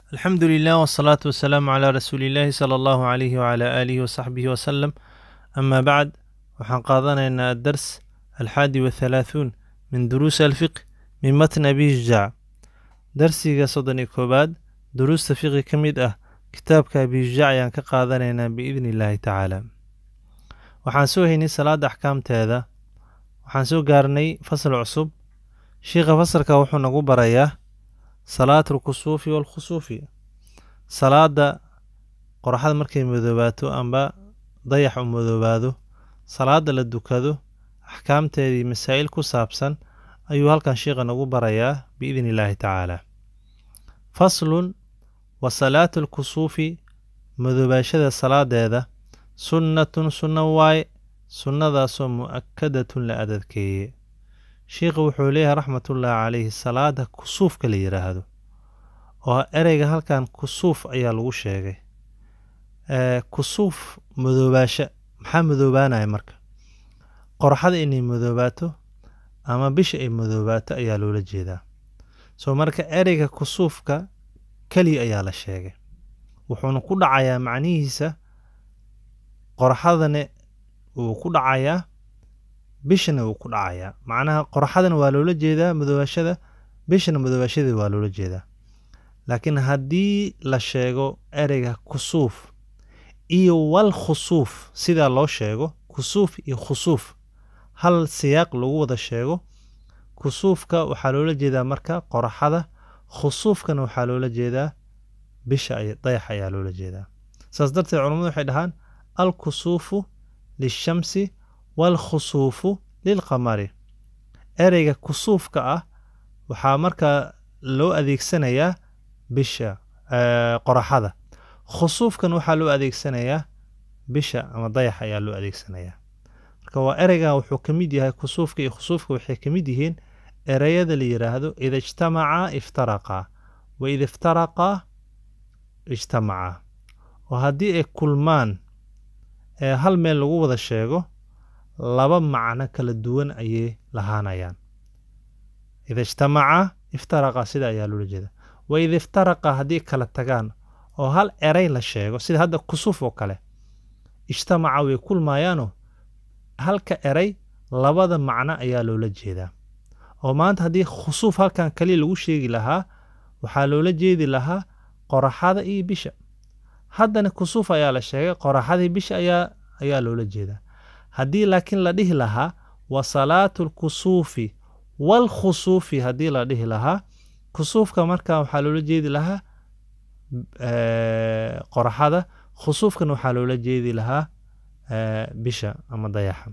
alxamdu lilah wsalaatu wasalaamu calaa rasuuli illaahi sala allahu calayhi wacalaa aalihi wasaxbihi wasalam amaa bacd waxaan qaadanaynaa adars alxaadi wathalaahuun min duruusi alfiqh min matn abi shujaac darsiga soddon iyo koowaad duruusta fiqi ka mid ah kitaabka abi shujaac ayaan ka qaadanaynaa biidni illaahi tacaala waxaan soo haynay salaadda axkaamteeda waxaan soo gaarnay fasal cusub shiikha fasalka wuxuu nagu barayaa salaat alkusuufi waalkhusuufi salaadda qoraxda markay madoobaato amba dayax u madoobaado salaadda la dukado axkaamteedii masaa'il ku saabsan ayuu halkan shiikha nagu barayaa biidni illaahi tacaala faslun wa salaatu alkusuufi madoobaashada salaadeeda sunnatun sunno waaye sunnadaasoo mu'akadatun la adadkeeye shiikhu wuxuu leeyahay raxmatullaahi calayhi salaada kusuufka la yidhaahdo oo ereyga halkan kusuuf ayaa lagu sheegay kusuuf madoobaasho maxaa madoobaanaya marka qoraxda inay madoobaato ama bisha ay madoobaato ayaa loola jeedaa soo marka ereyga kusuufka keliya ayaa la sheegay wuxuuna ku dhacayaa macnihiisa qoraxadana wuu ku dhacayaa bishana wuu ku dhacayaa macnaha qoraxadana waa loola jeedaa madoobaashada bishana madoobaashada waa loola jeedaa laakiin haddii la sheego ereyga kusuuf iyo wal khusuuf sidaa loo sheego kusuuf iyo khusuuf hal siyaaq lagu wada sheego kusuufka waxaa loola jeedaa marka qoraxada khusuufkana waxaa loola jeedaa bisha dayax ayaa loola jeedaa saas darteed culammadu waxay dhahaan alkusuufu lishamsi waalkhusuufu lilqamari ereyga kusuufka ah waxaa markaa loo adeegsanayaa bisha qoraxada khusuufkan waxaa loo adeegsanayaa bisha ama dayax ayaa loo adeegsanayaa marka waa ereygan wuxuu ka mid yahay kusuufka iyo khusuufka waxay ka mid yihiin ereyada la yidhaahdo ida ijtamacaa iftaraqaa wa ida iftaraqaa ijtamacaa oo haddii ay kulmaan ee hal meel lagu wada sheego laba macno kala duwan ayay lahaanayaan ida ijtamacaa iftaraqaa sida ayaa loola jeeda wa ida iftaraqaa haddii kala tagaan oo hal erey la sheego sida hadda kusuuf oo kale ijtamaca way kulmaayaanoo halka erey labada macno ayaa loola jeedaa oo maanta haddii khusuuf halkan kaliya lagu sheegi lahaa waxaa loola jeedi lahaa qoraxada iyo bisha haddana kusuuf ayaa la sheegay qoraxadii bisha ayaa ayaa loola jeedaa haddii laakiin la dhihi lahaa wa salaatu alkusuufi waalkhusuufi haddii la dhihi lahaa kusuufka markaa waxaa loola jeedi lahaa qoraxada khusuufkana waxaa loola jeedi lahaa bisha ama dayaxa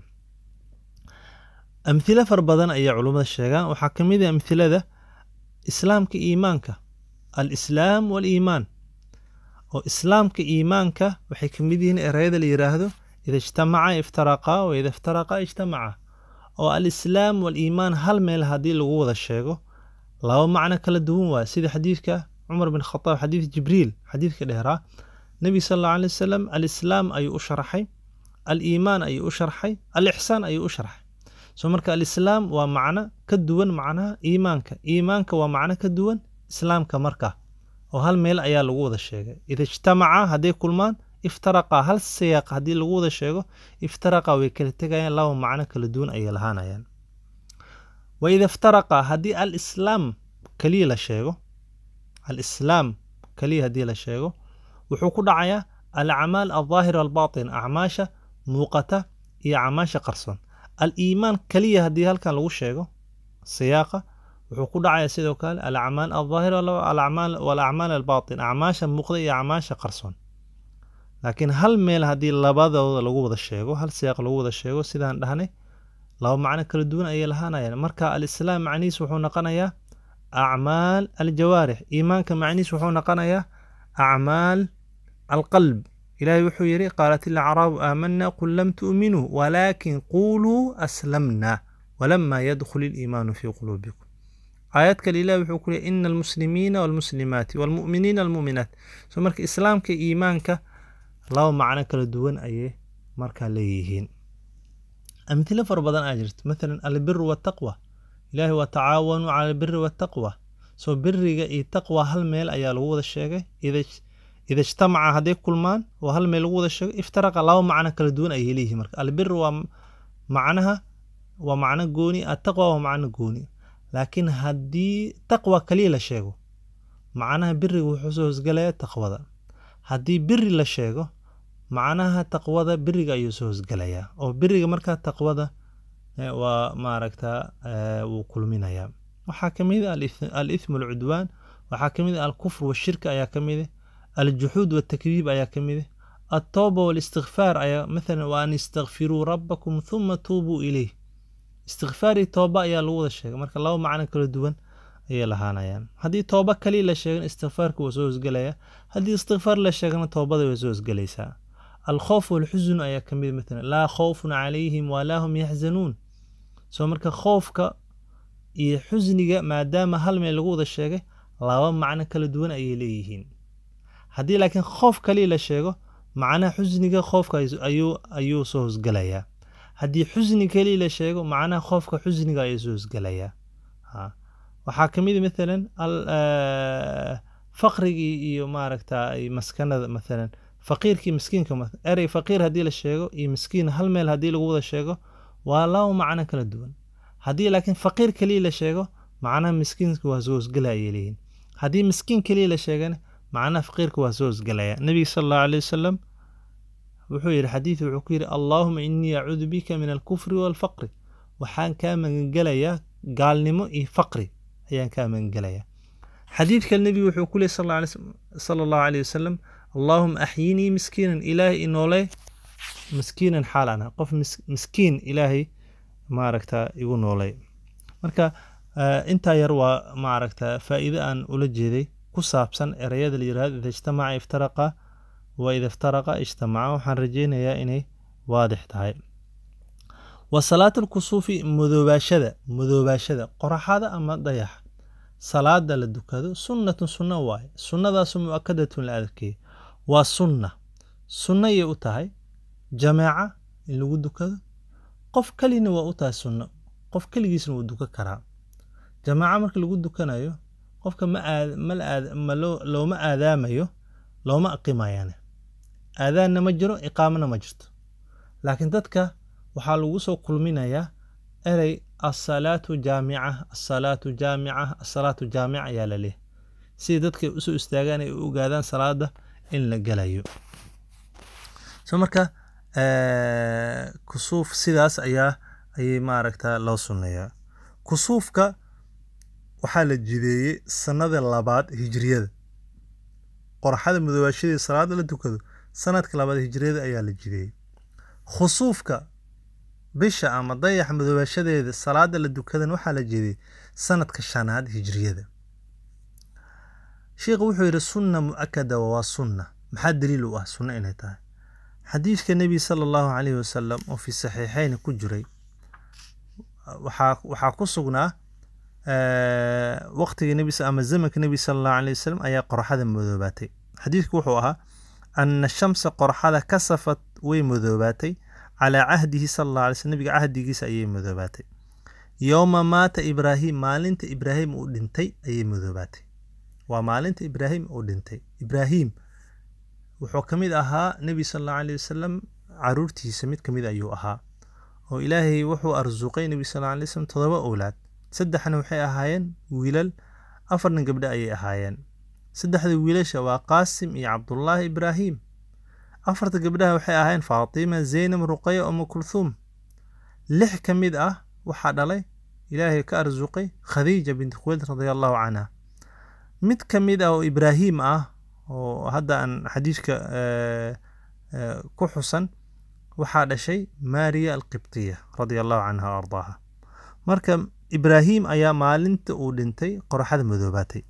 amhilo fara badan ayaa culummada sheegaan waxaa ka mid ah amhilada islaamka iimaanka alislaam waaliimaan oo islaamka iimaanka waxay ka mid yihiin ereyada la yidhaahdo ida ijtamaca iftaraqaa wa ida iftaraqaa ijtamaca oo alislaam waaliimaan hal meel haddii lagu wada sheego laba macno kala duwan waaya sida xadiidka cumar bin khataab xadiid jibriil xadiidka dheeraa nebi sal allau alay wasalam alislaam ayuu u sharaxay aliimaan ayuu u sharxay alixsaan ayuu u sharxay soo marka alislaam waa macno ka duwan macnaha iimaanka iimaanka waa macno ka duwan islaamka marka oo hal meel ayaa lagu wada sheegay ida ijtamaca hadday kulmaan iftaraqa hal siyaaq haddii lagu wada sheego iftaraqa way kala tegayaan laba macno kala duwan ayay lahaanayaan wa ida iftaraqa haddii alislaam keliya la sheego alislaam keliya haddii la sheego wuxuu ku dhacayaa alacmaal aldaahira albaatin acmaasha muuqata iyo acmaasha qarsoon aliimaan keliya haddii halkan lagu sheego siyaaqa wuxuu ku dhacayaa sidoo kale alacmaal aldaahira walacmaal albaatin acmaasha muuqda iyo acmaasha qarsoon laakiin hal meel haddii labadooda lagu wada sheego hal siyaaq lagu wada sheego sidaan dhahnay laba macno kala duwan ayay lahaanayaan marka alislaam macnihiis wuxuu noqonayaa acmaal aljawaarix iimaanka macnihiis wuxuu noqonayaa acmaal alqalb ilaahay wuxuu yidhi qaalat ilacraabu aamanaa qul lam tu'minuu walaakin quuluu aslamna walama yadkhul iliimaanu fii quluubikum aayad kale ilahi wuxuu ku leey ina almuslimiina walmuslimaati walmu'miniina almu'minaat so marka islaamka iimaanka laba macno kala duwan ayay markaa leeyihiin amhilo fara badan aa jirto mathalan albiru waltaqwa ilaahi waa tacaawanuu cala albiri waltaqwa soo biriga iyo taqwa hal meel ayaa lagu wada sheegay ida ijtamaca hadday kulmaan oo hal meel lagu wada sheego iftaraqa laba macno kala duwan ayay leeyihiin marka albir waa macnaha waa macno gooni attaqwa waa macno gooni laakiin haddii taqwa kaliya la sheego macnaha biriga wuxuu soo hosgelaya taqwada haddii biri la sheego macnaha taqwada biriga ayuu soo hosgelayaa oo biriga markaa taqwada waa maaragta wuu kulminayaa waxaa ka mid a alithmu alcudwaan waxaa ka mid a alkufr washirka ayaa ka mid ah aljuxuud waltakdiib ayaa ka mid ah altooba walistikfaar ayaa mathalan wa an istakfiruu rabbakum huma tuubuu ilayh istikfaar iyo tooba ayaa lagu wada sheegay marka laba macno kala duwan ayay lahaanayaan haddii tooba kaliya la sheegana istikfaarka waa soo hosgelaya haddii istikfaar la sheegana toobada way soo hosgelaysaa alkhoof walxusun ayaa ka mid mathalan laa khawfun calayhim walaa hum yaxzanuun soo marka khoofka iyo xusniga maadaama hal meel lagu wada sheegay laba macno kala duwan ayay leeyihiin haddii laakiin khoof kaliya la sheego macnaha xusniga khoofka ayuu ayuu soo hosgelayaa haddii xusni kaliya la sheego macnaha khoofka xusniga ayuu soo hosgelayaa waxaa ka mid mathalan faqrigii iyo maaragta maskanada mathalan faqiirkii miskiinka erey faqiir haddii la sheego iyo miskiin hal meel haddii lagu wada sheego waa laba macno kala duwan haddii laakiin faqiir keliya la sheego macnaha miskiinka waa soo hosgela ayay leeyihin haddii miskiin keliya la sheegana macnaha faqiirka waa soo hosgelaya nebiga sala allahu alay wasalam wuxuu yidhi xadiid wuxuu ku yidhi allaahuma innii acuudu bika min alkufri waalfaqri waxaan kaa magangelayaa gaalnimo iyo faqri ayaan kaa magangelayaa xadiid kale nebigu wuxuu ku leey sala allahu aleyh wasalam allaahuma axyinii miskiinan ilaahay inoole miskiinan xaal ana qof miskiin ilaahay maaragta igu noolay marka intaa yar waa maaragta faa'iide aan ula jeeday ku saabsan ereyada la yirahdo ida ijtamaca iftaraqa wa ida iftaraqa ijtamaca waxaan rajeynayaa inay waadix tahay wa salaat alkusuufi madoobaashada madoobaashada qoraxada ama dayaxa salaada la dukado sunnatun sunna waaye sunnadaasu mu'akadatun la adkeeyo waa sunna sunnayay u tahay jamaaca in lagu dukado qof kelina waa u tahay sunno qof keligiisna wuu dukan karaa jamaaca marka lagu dukanayo qofka ma ma looma aadaamayo looma aqimayane aadaanna ma jiro iqaamana ma jirto laakiin dadka waxaa lagu soo kulminayaa erey asalaatu jaamica asalaatu jaamica asalaatu jaamica ayaa la leehay sidai dadka usoo istaagaan ay u ogaadaan salaada in la gelayo so marka kusuuf sidaas ayaa ayay maaragta loo sunneeyaa kusuufka waxaa la jideeyey sanada labaad hijriyada qorxada madoobaashadii salaada la dukado sanadka labaad hijriyada ayaa la jideeyey khusuufka bisha ama dayaxa madoobaashadeeda salaada la dukadan waxaa la jideeyey sanadka shanaad hijriyada sheikhu wuxuu yidhi sunna mu'akada waa sunna maxaa daliil u ah sunno inay tahay xadiidka nebi sala allahu calayhi wasalam oo fi saxiixeyn ku jiray waxaa waxaa ku sugnaa waqtiga nebi ama zamanka nebi sala allahu alayh wasalam ayaa qorxada madoobaatay xadiidku wuxuu ahaa ana shamsa qorxada kasafat way madoobaatay calaa cahdihi sala allah alay slm nebiga cahdigiisa ayay madoobaatay yowma maata ibraahim maalinta ibraahim uu dhintay ayay madoobaatay waa maalinta ibraahim uu dhintay ibraahim wuxuu ka mid ahaa nebi sala allahu alayh wasalam caruurtiisa mid ka mid ayuu ahaa oo ilaahay wuxuu arsuqay nebi sal alay wasalam todoba owlaad saddexna waxay ahaayeen wiilal afarna gabdho ayay ahaayeen saddexda wiilasha waa qaasim iyo cabdullaahi ibraahim afarta gabdhaha waxay ahaayeen faatima zaynab ruqaya umu kulthuum lix ka mid ah waxaa dhalay ilaahay ka arsuqay khadiija binti khuweyd radia allahu canha mid ka mid ah oo ibraahim ah oo hadda aan xadiidka ku xusan waxaa dhashay maariya alqibtiya radia allahu canha o ardaaha marka ibraahim ayaa maalinta uu dhintay qorxada madoobaatay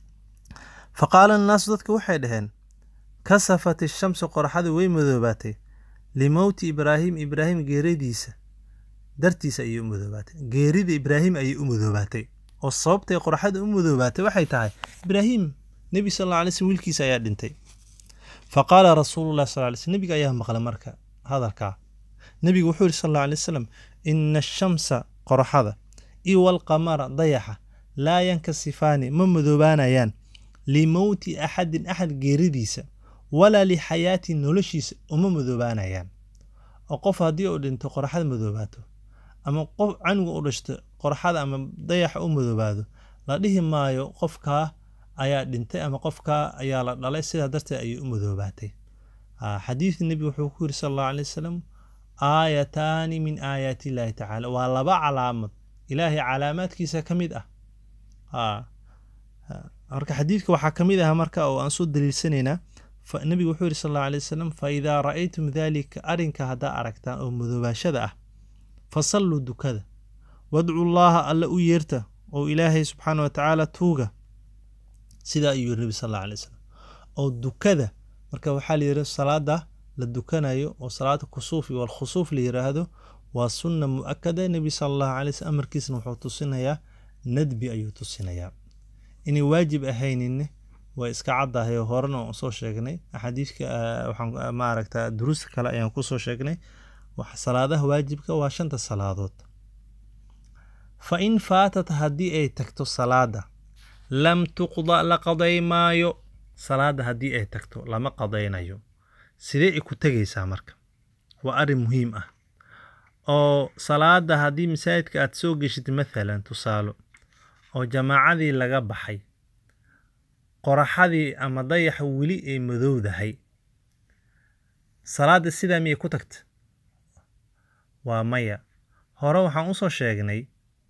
fa qaala annaasu dadka waxay dhaheen kasafat ishamsu qorxada way madoobaatay limowti ibraahim ibraahim geeridiisa dartiisa ayay u madoobaatay geerida ibraahim ayay u madoobaatay oo sababtay qorxada u madoobaatay waxay tahay ibraahim nebi sal alla alay slm wiilkiisa ayaa dhintay fa qaala rasuululah sal lay slm nebiga ayaa maqlay marka hadalkaa nebigu wuxuu yihi sal alla alay wasalam ina ashamsa qorxada iyo walqamara dayaxa laa yankasifaani ma madoobaanayaan limowti axadin axad geeridiisa walaa lixayaati noloshiisa uma madoobaanayaan oo qof haddii uu dhinto qoraxada madoobaato ama qof canuga u dhashto qoraxada ama dayaxa u madoobaado la dhihi maayo qofkaa ayaa dhintay ama qofkaa ayaa la dhalay sidaa darteed ayay u madoobaatay xadiidka nebiga wuxuu ku yiri sal allahu alay wasalam aayataani min aayaati illaahi tacaala waa laba calaamad ilaahay calaamaadkiisa ka mid ah marka xadiidka waxaa ka mid ah marka oo aan soo daliilsanaynaa nebigu wuxuu yiri sal allahu alay wasalam fa idaa ra'aytum daalika arrinka haddaa aragtaan oo madoobaashada ah fasalluu dukada wadcu llaaha alla u yeerta oo ilaahay subxaana wa tacaala tuuga sidaa ayuu yiri nebi sal alla alay wasalam oo dukada marka waxaa la yidhi salaada la dukanayo oo salaada kusuufi walkhusuuf la yiraahdo waa sunna mu'akada nebi sala allahu alay slm amarkiisna wuxuu tusinayaa nadbi ayuu tusinayaa inay waajib ahayninne waa iska caddahay oo horena aan soo sheegnay axaadiidka waxaan maaragta duruusta kale ayaan kusoo sheegnay salaadaha waajibka waa shanta salaadood fa in faatat haddii ay tagto salaada lam tuqda la qaday maayo salaada haddii ay tagto lama qadaynayo sidee ay ku tegaysaa marka waa arrin muhiim ah oo salaada haddii masaajidka aad soo geshid mathalan tusaalo oo jamaacadii laga baxay qoraxadii ama dayaxa weli ay madowdahay salaada sidaa miyay ku tagta waa maya hore waxaan usoo sheegnay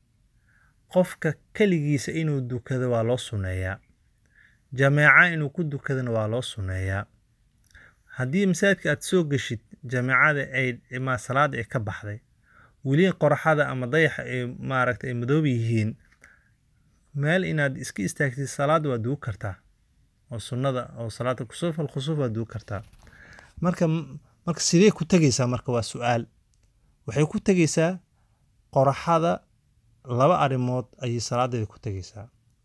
qofka keligiisa inuu dukado waa loo sunneeyaa jameeca inuu ku dukadana waa loo sunneeyaa haddii masaajidka aad soo geshid jameecada ay ma salaada ay ka baxday weli qoraxada ama dayaxa ay maaragta ay madoob yihiin meel inaad iska istaagtid salaada waa dugu kartaa oo sunnada oo salaada kusuuf alkhusuuf waa dugu kartaa marka marka sidee ku tegaysaa marka waa su-aal waxay ku tegaysaa qoraxada laba arrimood ayay salaadeeda ku tegaysaa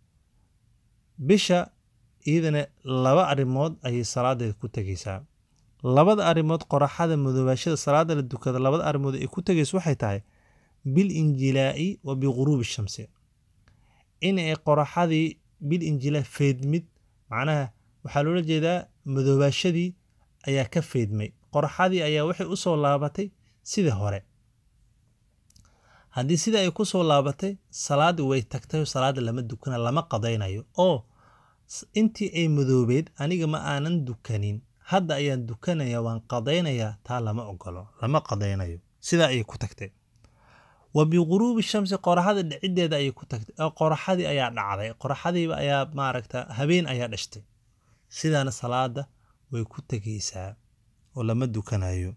bisha iyadana laba arrimood ayay salaadeeda ku tegaysaa labada arrimood qoraxada madoobaashada salaada la dukada labada arrimood ay ku tegayso waxay tahay bil injilaa'i wa biguruubi shamsi in ay qoraxadii bil injilaa feedmid macnaha waxaa loola jeedaa madoobaashadii ayaa ka feedmay qoraxadii ayaa waxay u soo laabatay sidii hore haddii sida ay ku soo laabatay salaaddii way tagtay salaada lama dukana lama qadaynayo oo intii ay madoobeed aniga ma aanan dukanin hadda ayaan dukanaya waan qadaynayaa taa lama ogolo lama qadaynayo sidaa ayay ku tagtay wa biguruubi shamsi qoraxada dhiciddeeda ayay ku tagtay oo qoraxadii ayaa dhacday qoraxadiiba ayaa maaragta habeen ayaa dhashtay sidaana salaada way ku tegaysaa oo lama dukanayo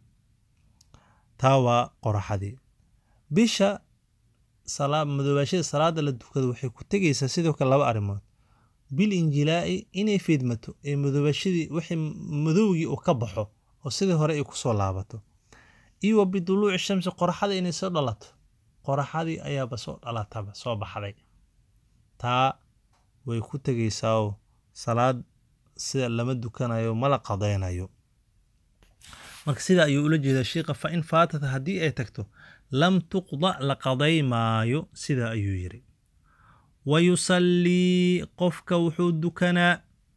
taa waa qoraxadii bisha madoobaashada salaada la dukado waxay ku tegaysaa sidoo kale laba arrimood bil injilaa'i inay fiidmato ee madoobaashadii wixii madowgii uu ka baxo oo sidii hore ay kusoo laabato iyo wa biduluuci shamsi qoraxada inay soo dhalato qoraxadii ayaaba soo dhalataba soo baxday taa way ku tegaysaa oo salaad sida lama dukanayo mala qadaynayo marka sidaa ayuu ula jeedaa sheikha fa in faatata haddii ay tagto lam tuqda la qaday maayo sidaa ayuu yidhi wa yusallii qofka wuxuu dukanaa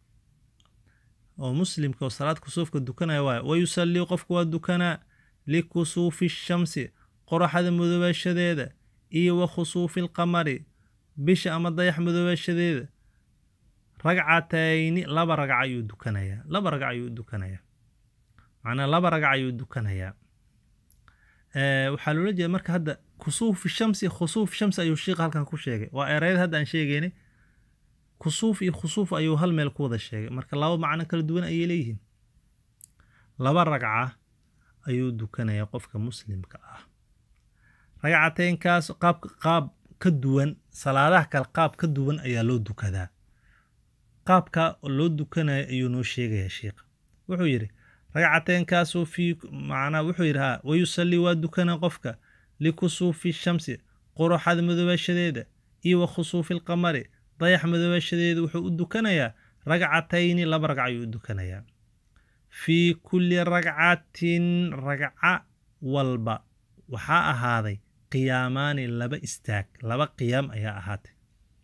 oo muslimka oo salaad kusuufka dukanaya waay wa yusallii qofka waa dukanaa likusuufi shamsi qoraxda madoobaashadeeda iyo wa khusuufi alqamari bisha ama dayax madoobaashadeeda ragcatayni laba ragca ayuu dukanayaa laba ragca ayuu dukanayaa macnaa laba ragca ayuu dukanayaa waxaa loola jeeda marka hadda kusuufi shamsi khusuuf shamsi ayuu sheikha halkan ku sheegay waa erayada hadda aan sheegeynay kusuuf iyo khusuuf ayuu hal meel ku wada sheegay marka laba macno kala duwan ayay leeyihiin laba ragca ayuu dukanayaa qofka muslimka ah ragcateynkaas qaab qaab ka duwan salaadaha kale qaab ka duwan ayaa loo dukadaa qaabka loo dukanayo ayuu noo sheegayaa sheikha wuxuu yidhi ragcateenkaasoo fii macnaa wuxuu yidhi haa wayusallii waa dukana qofka likusuufi shamsi qoraxada madoobaashadeeda iyo wa khusuufi alqamari dayax madoobaashadeeda wuxuu u dukanayaa ragcatayni laba ragca ayuu u dukanayaa fii kulli ragcatin ragca walba waxaa ahaaday qiyaamaani laba istaag laba qiyaam ayaa ahaatay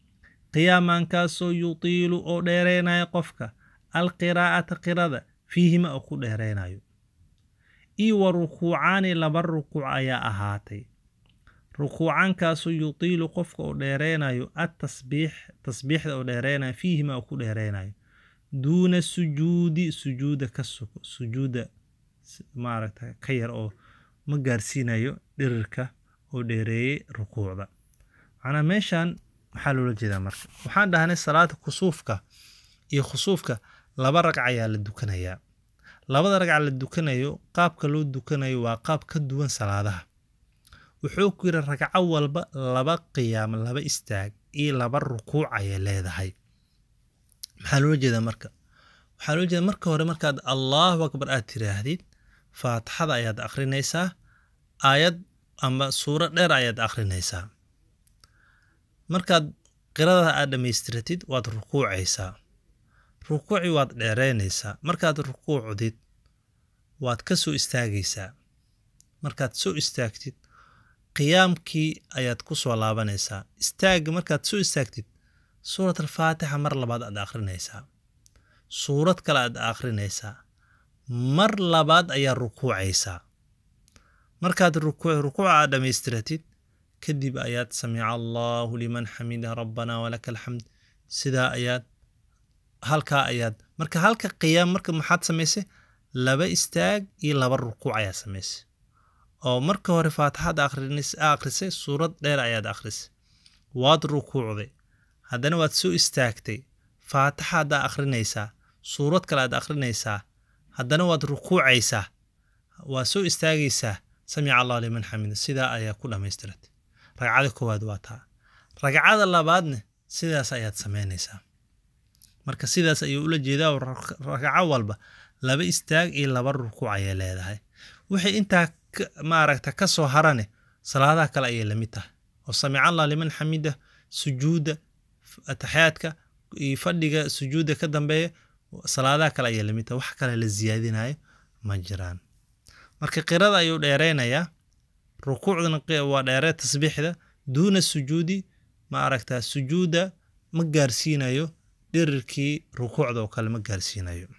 qiyaamankaasoo yutiilu oo dheereynayo qofka alqiraa'ata qirada fiihima oo ku dheereynayo io wa rukuucaani laba rukuuc ayaa ahaatay rukuucankaasoo yutiilu qofka oo dheereynayo atasbiix tasbiixda oo dheereynayo fiihima oo ku dheereynayo duuna sujuudi sujuuda ka sugo sujuuda maaragta ka yar oo ma gaarsiinayo dhirirka oo dheereeyey rukuucda macnaa meeshan maxaa loola jeedaa marka waxaan dhahnay salaada kusuufka iyo khusuufka laba ragca ayaa la dukanayaa labada ragca la dukanayo qaabka loo dukanayo waa qaab ka duwan salaadaha wuxuu ku yidhi ragco walba laba qiyaam laba istaag iyo laba rukuuc ayay leedahay maxaa loola jeedaa marka waxaa loola jeeda marka hore markaad allahu akbar aad tiraahdid faatixada ayaad akhrinaysaa aayad ama suuro dheer ayaad akhrinaysaa markaad qirada aad dhammaystiratid waad rukuucaysaa rukuuci waad dheereynaysaa markaad rukuucdid waad ka soo istaagaysaa markaad soo istaagtid qiyaamkii ayaad ku soo laabanaysaa istaagga markaad soo istaagtid suurat alfaatixa mar labaad aad akhrinaysaa suurad kale aad akhrinaysaa mar labaad ayaa rukuucaysaa markaad rukuuca aad dhammaystiratid kadib ayaad samica allaahu liman xamida rabbana walaka alxamd sidaa ayaad halkaa ayaad marka halka qiyaam marka maxaad samaysay laba istaag iyo laba rukuuc ayaad samaysay oo marka hore faatixada akhrisay suurad dheer ayaad akhrisay waad rukuucday haddana waad soo istaagtay faatixa haddaa akhrinaysaa suurad kale aad akhrinaysaa haddana waad rukuucaysaa waad soo istaagaysaa samica allah liman xamida sidaa ayaa ku dhammaystiratay ragcada koowaad waa taa ragcada labaadna sidaas ayaad samaynaysaa marka sidaas ayuu ula jeedaa ragco walba laba istaag iyo laba rukuuc ayay leedahay wixii intaa maaragta ka soo harane salaadaha kale ayay lamid tahay oo samica allah liman xamida sujuudda ataxyaadka iyo fadhiga sujuudda ka dambeeya salaadaha kale ayaa lamid tahay wax kale la siyaadinayo ma jiraan marka qirada ayuu dheereynayaa rukuucdana waa dheeree tasbiixda duuna sujuudi ma aragtaa sujuudda ma gaarsiinayo dhirirkii rukuucda oo kale ma gaarsiinayo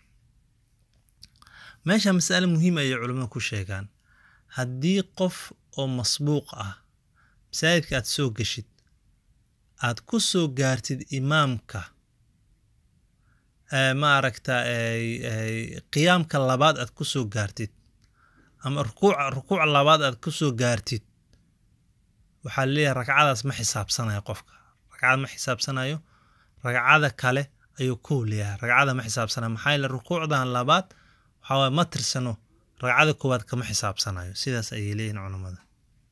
meesha masale muhiim ayay culimmadu ku sheegaan haddii qof oo masbuuq ah masaajidka aad soo geshid aad ku soo gaartid imaamka ma aragta qiyaamka labaad aad ku soo gaartid ama rukuuc rukuuc labaad aad ku soo gaartid waxaa leeyahay ragcadaas ma xisaabsanayo qofka ragcada ma xisaabsanayo ragcada kale ayuu kow leeyahay ragcada ma xisaabsanayo maxaa yeele rukuucdan labaad waxaa waye ma tirsano ragcada koowaad kama xisaabsanayo sidaas ayay leeyihin culammada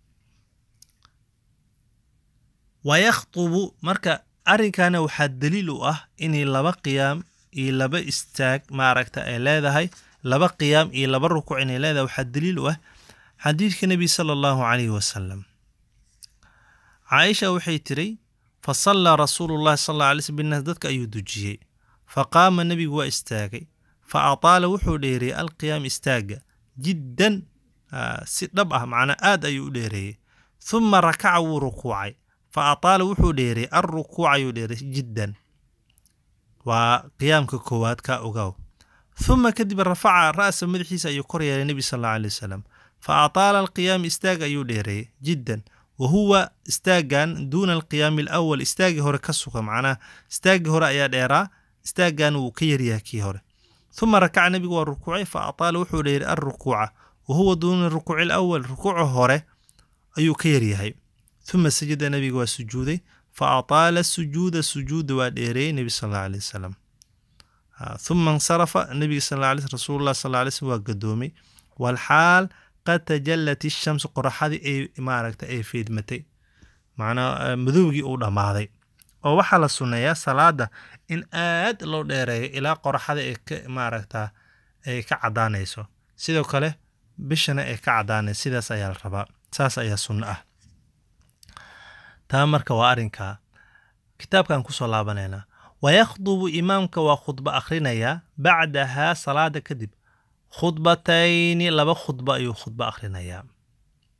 wayakhtubu marka arrinkana waxaa daliil u ah inay laba qiyaam iyo laba istaag maaragta ay leedahay laba qiyaam iyo laba rukuuc inay leedahay waxaa daliil u ah xadiidka nebi sala allahu calayhi wasalam caaisha waxay tiri fa sallaa rasuulu llahi sal alla alay slm binnaas dadka ayuu dujiyey fa qaama nebigu waa istaagay fa ataala wuxuu dheereeyey alqiyaam istaagga jiddan si dhab ah macnaa aad ayuu u dheereeyey huma rakaca wuu rukuucay fa ataala wuxuu dheereeyey alrukuuc ayuu dheereeyey jiddan waa qiyaamka koowaad kaa ogaaw huma kadib rafaca ra'sa madaxiisa ayuu kor yeelay nebi sal alla alay wasalam fa ataala alqiyaam istaag ayuu dheereeyey jiddan wa huwa istaaggan duuna alqiyaami alawal istaaggii hore ka suga macnaha istaaggii hore ayaa dheeraa istaaggan wuu ka yaryahay kii hore huma rakaca nebigu waa rukuucay fa ataala wuxuu dheeray alrukuuca wa huwa duuna rukuuci alawal rukuuca hore ayuu ka yaryahay huma sajada nebiga waa sujuuday fa ataala sujuuda sujuuda waa dheereeyey nebi sal alla alay wasalam huma insarafa nebiga sal alla alay rasuulullah sal alla alay slm waa gadoomay walxaal qad tajallat ishamsu qoraxadii ay maaragta ay fiidmatay macnaa madowgii uu dhammaaday oo waxaa la sunneeyaa salaada in aad loo dheereeyo ilaa qoraxada ay ka maaragta ay ka caddaanayso sidoo kale bishana ay ka caddaanayso sidaas ayaa la rabaa saas ayaa sunno ah taa marka waa arrinkaa kitaabkan kusoo laabanaynaa wayakhdubu imaamka waa khudbo akhrinayaa bacdahaa salaada kadib khudbatayni laba khudbo ayuu khudbo akhrinayaa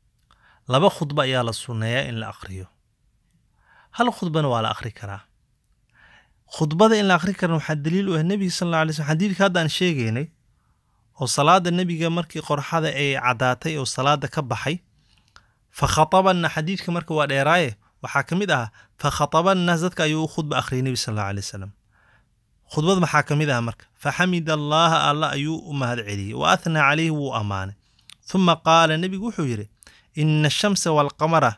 laba khudbo ayaa la sunneeyaa in la akhriyo hal khudbana waa la akhri karaa khudbada in la akhri karin waxaa daliil u ah nebiga sal alla alay slm xadiidka hadda aan sheegaynay oo salaada nebiga markii qorxada ay caddaatay oo salaada ka baxay fa khatabanna xadiidka marka waa dheeraaye waxaa ka mid ahaa fa khatabannaas dadka ayuu u khudba akhriyay nebi sal alla alay wasalam khudbad maxaa ka mid ah marka fa xamida allaaha alla ayuu u mahad celiyey wa athnaa calayhi wuu ammaanay huma qaala nebigu wuxuu yidhi ina ashamsa waalqamara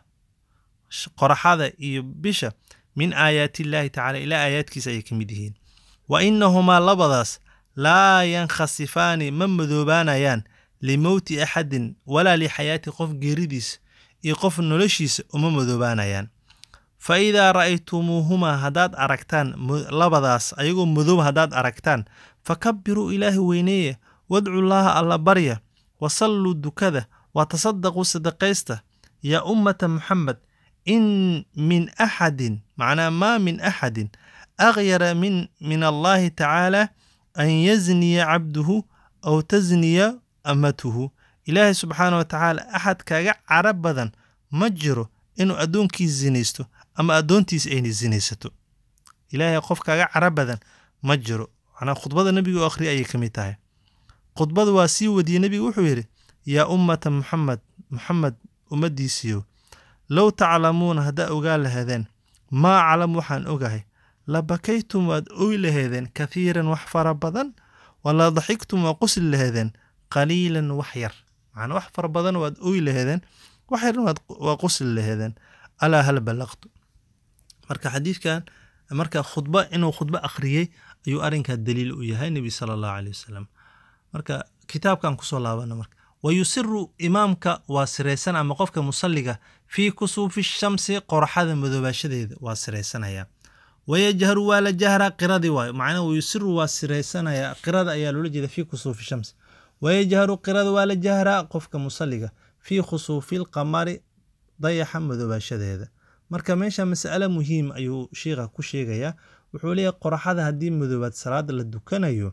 qoraxada iyo bisha min aayaati illaahi tacala ilaa aayaadkiisa ayay ka mid yihiin wa inahumaa labadaas laa yankhasifaani ma madoobaanayaan limowti axadin walaa lixayaati qof geeridiisa iyo qof noloshiisa uma madoobaanayaan fa idaa ra'aytumuuhumaa haddaad aragtaan labadaas ayagoo madoob haddaad aragtaan fakabiruu ilaahi weyneeya wadcu llaaha alla barya wa salluu dukada wa tasadaquu sadaqaysta yaa ummata muxamed in min axadin macnaa maa min axadin akhyara min min allaahi tacaala an yazniya cabduhu aw tasniya amatuhu ilaahay subxaana wa tacaala axad kaaga cara badan ma jiro inuu addoonkiis zinaysto ama addoontiis ayna zinaysato ilaahay qof kaaga cara badan ma jiro macnaa khudbada nebiga oo akhriya ayay ka mid tahay khudbada waa sii wadiyey nebigu wuxuu yidhi yaa ummata muxamed muxamed ummaddiisiiyo low taclamuuna haddaa ogaa laheedeen maa aclam waxaan ogahay la bakaytum waad oy laheedeen kathiiran wax fara badan wala daxigtum waa qusli laheedeen qaliilan wax yar macnaa wax fara badan waad oy laheedeen wax yarna waa qusli laheedeen alaa hal ballaqtu marka xadiidkan marka khudba inuu khudbo akhriyey ayuu arrinkaa daliil u yahay nebi sala allahu caleyh wasalam marka kitaabkan kusoo laabana marka wa yusiru imaamka waa siraysan ama qofka musalliga fii kusuufi shamsi qoraxada madoobaashadeeda waa siraysanaya wayajharu waa la jahraa qiradii waayo macnaha wayusiru waa siraysanaya qirada ayaa loola jeeda fii kusuufi shamsi wayajharu qirada waa la jahraa qofka musalliga fii khusuufi lqamari dayaxa madoobaashadeeda marka meesha mas'ale muhiim ayuu sheikha ku sheegayaa wuxuu leeyahay qoraxada haddii madoobaad salaada la dukanayo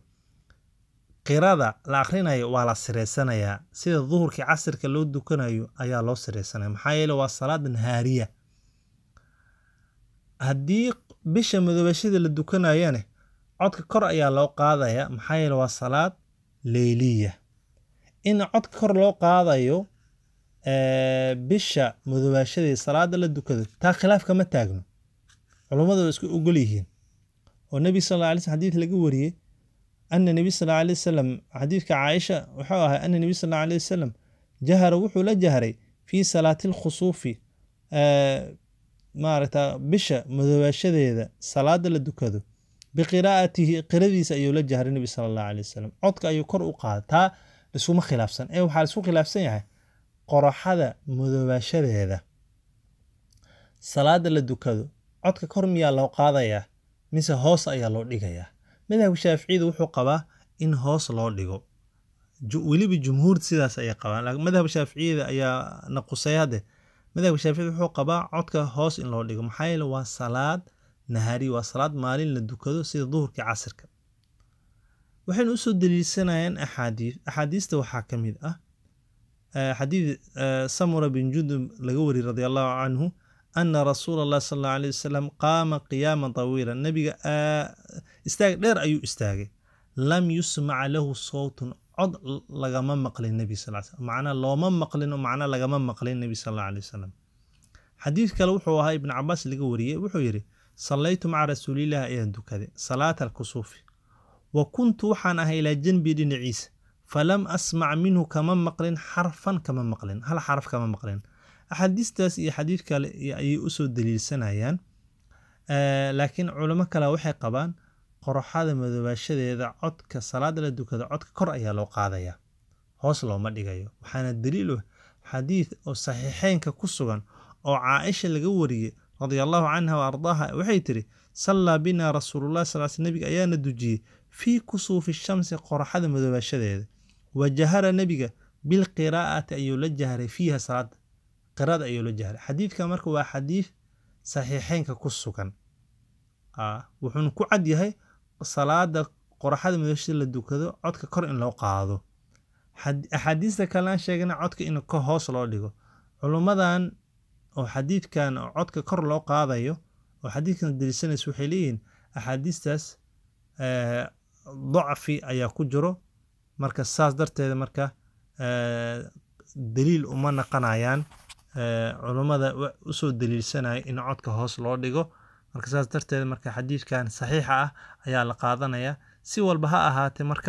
qirada la akhrinayo waa la siraysanayaa sida duhurkii casirka loo dukanayo ayaa loo siraysanaya maxaa yeele waa salaad nahaariya haddii bisha madoobashada la dukanayane codka kor ayaa loo qaadaya maxaa yeele waa salaad leyliya in codka kor loo qaadayo bisha madoobaashadeed salaada la dukado taa khilaaf kama taagno culummadu waa isku ogol yihiin oo nebi sal alla alay slm xadiid laga wariyey ana nebi sal alla alay wasalam xadiidka caaisha wuxuu ahay ana nebi sal alla alay wasalam jahara wuxuu la jahray fii salaati alkhusuufi maaragta bisha madoobaashadeeda salaada la dukado biqiraa'atihi qiradiisa ayuu la jahray nebi sala allahu alay wasalam codka ayuu kor u qaada taa laisuma khilaafsan ee waxaa laisku khilaafsan yahay qoraxada madoobaashadeeda salaada la dukado codka kor miyaa loo qaadayaa mise hoos ayaa loo dhigayaa madhabka shaaficiyada wuxuu qabaa in hoos loo dhigo weliba jumhuur sidaas ayay qabaan laakiin madhabka shaaficiyada ayaa naqusay hadde madhabka shaaficiyada wuxuu qabaa codka hoos in loo dhigo maxaa yeele waa salaad nahaari waa salaad maalin la dukado sida duhurkii casirka waxaynu usoo daliilsanayaan axaadiis axaadiista waxaa ka mid ah xadiid samura bin jundub laga wariyey radi allahu canhu ana rasuula allah sal allahu alay wasalam qaama qiyaama tawiila nabiga istaag dheer ayuu istaagay lam yusmac lahu sowtun cod lagama maqlin nebi sal slam macnaa looma maqlin oo macnaa lagama maqlin nebi sal allahu alay wasalam xadiid kale wuxuu ahaa ibn cabaas laga wariyey wuxuu yidhi sallaytu maca rasuulillahi ayaan dukaday salaata alkusuufi wa kuntu waxaan ahay ilaa janbii dhinaciisa falam asmac minhu kama maqlin xarfan kama maqlin hal xaraf kama maqlin axaadiistaas iyo xadiid kale ayay usoo daliilsanayaan laakiin culamo kale waxay qabaan qoroxada madoobaashadeeda codka salaada la dukada codka kor ayaa loo qaadaya hoos looma dhigayo waxaana daliil u xadiid oo saxiixeynka ku sugan oo caaisha laga wariyey radia allahu canha wa ardaaha waxay tiri sallaa binaa rasuululah sal sl nebiga ayaana dujiyey fii kusuufi shamsi qoraxada madoobaashadeeda wa jahara nebiga bilqiraa'ati ayuu la jahray fiiha salaada qirada ayuu la jahray xadiidka marka waa xadiid saxiixeynka ku sugan wuxuuna ku cad yahay salaada qoraxada madoobaashada la dukado codka kor in loo qaado axaadiista kalean sheegana codka in ka hoos loo dhigo culummadan oo xadiidkan codka kor loo qaadayo oo xadiidkan daliisanays waxay leeyihiin axaadiistaas eh, dacfi ayaa ku jiro marka saas darteeda marka eh, daliil uma naqanayaan eh, culummada wa- usoo daliilsanaya in codka hoos loo dhigo marka saas darteeda marka xadiidkan saxiixa ah ayaa la qaadanaya si walba ha ahaatee marka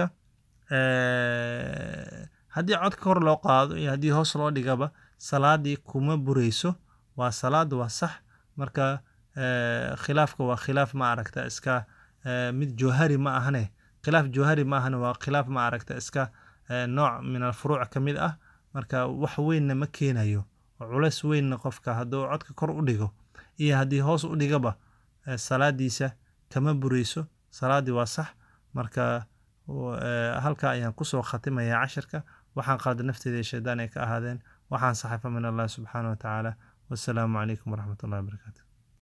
eh, haddii codka kor loo qaado iyo haddii hoos loo dhigaba salaadii kuma bureyso waa salaada waa sax marka eh, khilaafka waa khilaaf ma aragta iska eh, mid jawhari ma ahane khilaaf jawhari ma ahane waa khilaaf ma aragta iska eh, nooc min alfuruuc ka mid ah marka wax weynna ma keenayo oo culays weynna qofka hadduu codka kor u dhigo iyo haddii hoos u dhigaba eh, salaadiisa kama bureyso salaadii waa sax marka w- eh, halkaa ayaan kusoo khatimayaa cashirka waxaan qalda nafteeda iyo shaydaan ay ka ahaadeen waxaan saxafa min allah subxaana wa tacaala wassalaamu calaykum waraxmat ullahi wabarakaatu